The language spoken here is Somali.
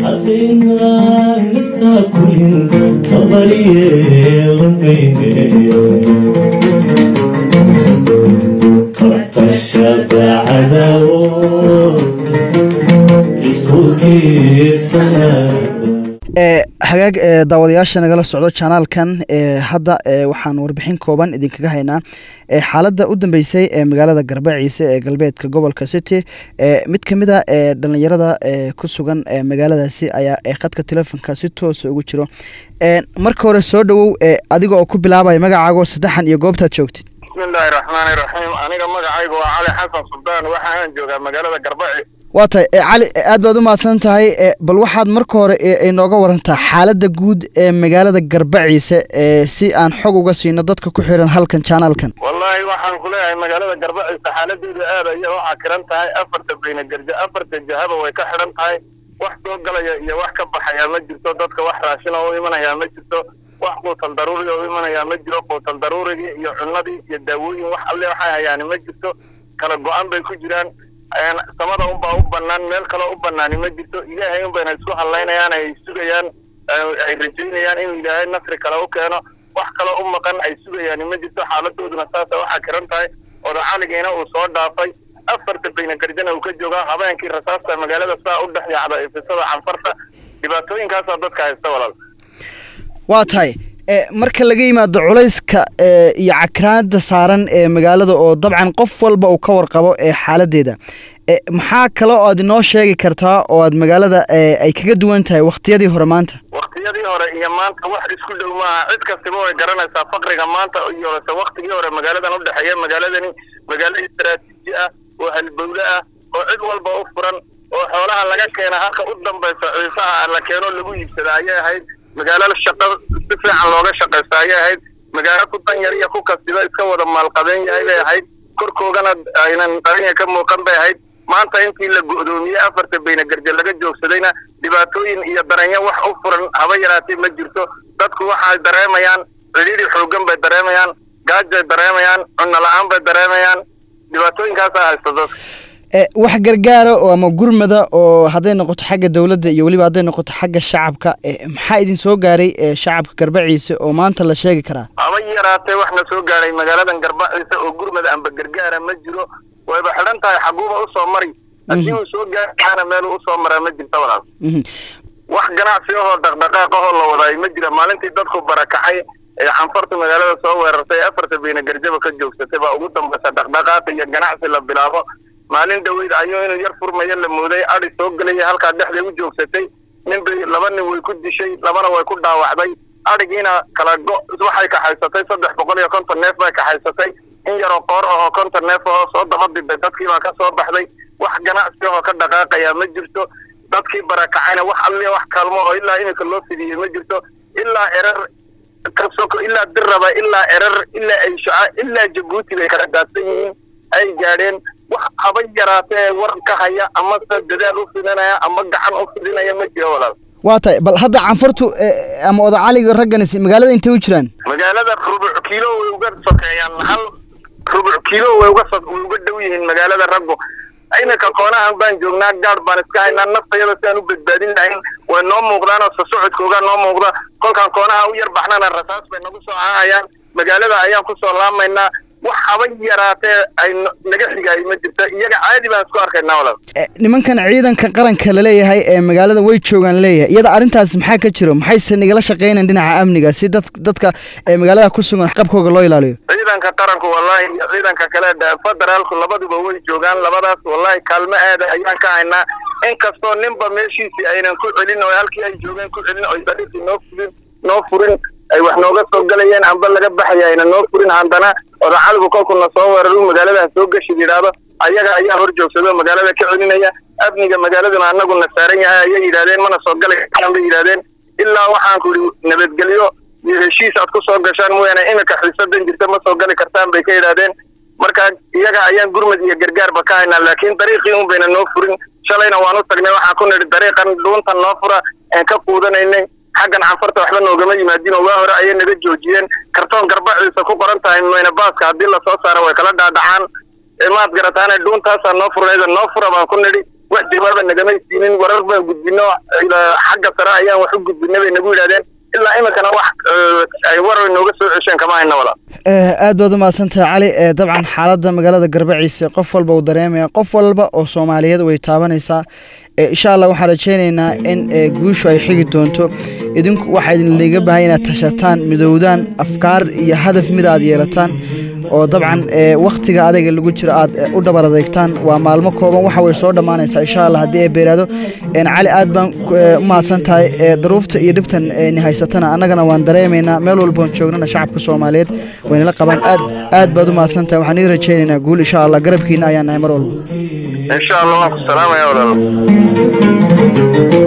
haddaynan istaakulin tabaryeelamayne kabtashada cadawo isku tiirsanada ee hagaag ee daawadayaasha nagala socdo janaalkan ee hadda ee waxaan warbixin kooban idinkaga haynaa ee xaaladda u dambeysay ee magaalada garbaciise ee galbeedka gobolka city ee mid ka mid a ee dhallinyarada ee ku sugan ee magaaladaasi ayaa ee khadka telefonka si toosa ugu jiro ee marka hore soo dhowow ee adiga oo ku bilaabaya magacaago saddexan iyo goobtaad joogtid bismillaahi raxmaani raxiim aniga magacaygu waa cali xasan suldaan waxaan joogaa magaalada garbaci waa tahay ee cali ee aad baad u mahadsan tahay ee bal waxaad marka hore ee inooga warantaa xaaladda guud ee magaalada garbaciise ee si aan xog uga siino dadka ku xiran halkan janaalkan wallaahi waxaan ku leeyahay magaalada garbaciisa xaaladeedu aad ayay u cakiran tahay afarta bayna garja afarta jahaba way ka xidhan tahay wax soo galaya iyo wax ka baxaya ma jirto dadka wax raashina u imanayaa ma jirto wax quutal daruuriga u imanayaa ma jiro quutal daruurigii iyo cunadii iyo daawooyin wax alle waxay hayaani ma jirto kala go-an bay ku jiraan samada unbaa u banaan meel kaloo u banaani ma jirto ilaahay unbayna isku hadlaynayaan ay sugayaan ay rajaynayaan inuu ilaahay nasri kale u keeno wax kaloo u maqan ay sugayaan ma jirto xaaladooduna saasa waxaa kiran tahay odacaligiina uu soo dhaafay afarta bayna garjana uu ka joogaa habeenkii rasaasta magaalada saa u dhex yaacda ifisada canfarta dhibaatooyinkaasaa dadka haysta walaal waa tahay marka laga yimaado culayska iyo cakraanta saaran ee magaalada oo dabcan qof walba uu ka warqabo ee xaaladeeda maxaa kale oo aad inoo sheegi kartaa oo aad magaalada ay kaga duwan tahay waktiyadii hore maanta waktiyadii hore iyo maanta wax isku dhow maaha cid kastiba way garanaysaa faqriga maanta iyo lase waktigii hore magaaladan u dhexeeya magaaladani magaalo istaraatiiji ah oo halbowle ah oo cid walba u furan oo xoolaha laga keena halka u dambaysa ciisaha la keeno lagu iibsada ayay ahayd magaalo shaqo si fiican looga shaqaysta ayay ahayd magaalo ku danyar iyo ku kastiba iska wada maalqabeen yahay bay ahayd korkoogana aynan qarinya ka muuqan bay ahayd maanta intii la go'doomiyey afarta bayna garje laga joogsadayna dhibaatooyin iyo daranyo wax u furan haba yaraatee ma jirto dadku waxay dareemayaan cidhiidhi xooggan bay dareemayaan gaajay dareemayaan cunno la-aan bay dareemayaan dhibaatooyinkaasaa haysta dadka wax gargaara oo ama gurmada oo hadday noqoto xagga dowladda iyo weliba hadday noqoto xagga shacabka maxaa idin soo gaaray shacabka garbaciise oo maanta la sheegi karaa haba yaraatee wax na soo gaaray magaaladan garbaciise oo gurmada amba gargaara ma jiro wayba xidhan tahay xaguuba usoo mari haddii uu soo gaari kaana meeluu usoo maraa ma jirta walaal wax ganacsi ahoo dhaqdhaqaaq ahoo la wadaay ma jira maalintii dadku barakacay ee canfartu magaalada soo weerartay afarta bayna garjaba ka joogsatay baa ugu dambaysa dhaqdhaqaaq iyo ganacsi la bilaabo maalin dhaweyd ayuu inuu yar furmayo la mooday adi soo gelaya halkaa dhexday u joogsatay nin bay laba nin way ku dishay labana way ku dhaawacday adhigiina kala go waxay kaxaysatay saddex boqol iyo konton neef bay kaxaysatay in yaroo qoor ahoo konton neef ahoo soo daba diday dadkii baa ka soo baxday wax ganacsi ahoo ka dhaqaaqaya ma jirto dadkii barakacayna wax alliya wax kaalmo oo ilaa iminka loo fidiyey ma jirto ilaa erer kasoko ilaa dirraba ilaa erer ilaa ayshaca ilaa jabuuti bay kala daadsan yihiin ay gaadheen wax haba yaraatee war ka haya amase dadaal u fidinaya ama gacan u fidinaya ma jiro walaal waa tahay bal hadda canfartu ama odacaliga ragganis magaalada intay u jiraan magaalada rubuc kiilo way uga sokeeyaan hal rubuc kiilo way uga so way uga dhow yihiin magaalada raggu iminka koonahan baan joognaa gaadh baan iska haynaa naftayada si aan u badbaadin lahayn way noo muuqdaanoo sosocodkoogaa noo muuqda kolkaan koonaha u yar baxnana rasaas bay nagu soo hahayaan magaalada ayaan kusoo laamaynaa wax haba yaraatee ay naga xigaay ma jirta iyaga caadi baan isku arkaynaa walaal nimankan ciidanka qaranka laleeyahay ee magaalada way joogaan leeyahay iyada arrintaas maxaa ka jiro maxayse nagala shaqeynayan dhinaca amniga si dad dadka ee magaalada ku sugan qabkooga loo ilaaliyo ciidanka qaranku wallahi iyo ciidanka kale federaalku labaduba way joogaan labadaas wallahi kaalmo aada ayaan ka haynaa inkastoo ninba meeshiisii aynan ku celin oo halkii ay joogeen ku celin oo dariiqii noo furin noo furin ay wax nooga soo galayeen amba laga baxaya ayna noo furin haddana odacaligu kolku na soo weeraru magaaladaha soo geshid yidhaahdo ayaga ayaa hor joogsado magaalada ka celinaya amniga magaaladuna anaguna saaran yahay ayay yidhahdeen mana soo gali karaan bay yidhahdeen ilaa waxaan ku idhi nabadgelyo iyo heshiis aad ku soo gashaan mooyaane iminka xiisadan jirta ma soo gali kartaan bay ka yidhahdeen marka iyaga ayaan gurmad iyo gargaarba ka haynaa laakiin dariiqii un bayna noo furin shalayna waan u tagnay waxaan ku nidhi dariiqan dhuuntan noo fura aan ka quudanaynay xaggan canfarta waxba noogama yimaadin oo waa hore ayay naga joojiyeen kartoon garbaciisa ku qoran tahay mayna baaska haddii lasoo saaro way kala dhaadhacaan maad garataane dhuuntaasaa noo furnayda noo fura baan ku nidhi wax jawaaba nagamay siinin warar baan gudbino xagga sare ayaan wax u gudbina bay nagu yidhahdeen ilaa iminkana wax ay war nooga soo cesheen kama hayna walaal aad baad u mahadsantahay cali dabcan xaaladda magaalada garbaciise qof walba uu dareemaya qof walba oo soomaaliyeed way taabanaysaa insha allah waxaan rajaynaynaa in guushu ay xigi doonto idinku waxaa idinlaga baahaya inaad tashataan midowdaan afkaar iyo hadaf mid aad yeelataan oo dabcan wakhtiga adayga lagu jiro aad u dhabar adeegtaan waa maalmo kooban waxa way soo dhammaanaysaa insha allah haddii ay beeraado cali aad baan u mahadsan tahay daruufta iyo dhibtan ni haysatana annagana waan dareemaynaa meel walboon joognana shacabka soomaaliyeed waynala qabaan aad aad baad u mahadsan tahay waxaan ii rajaynaynaa guul insha allah garabkiina ayaan nahay mar walba insha allah waan ku salaamaya walaal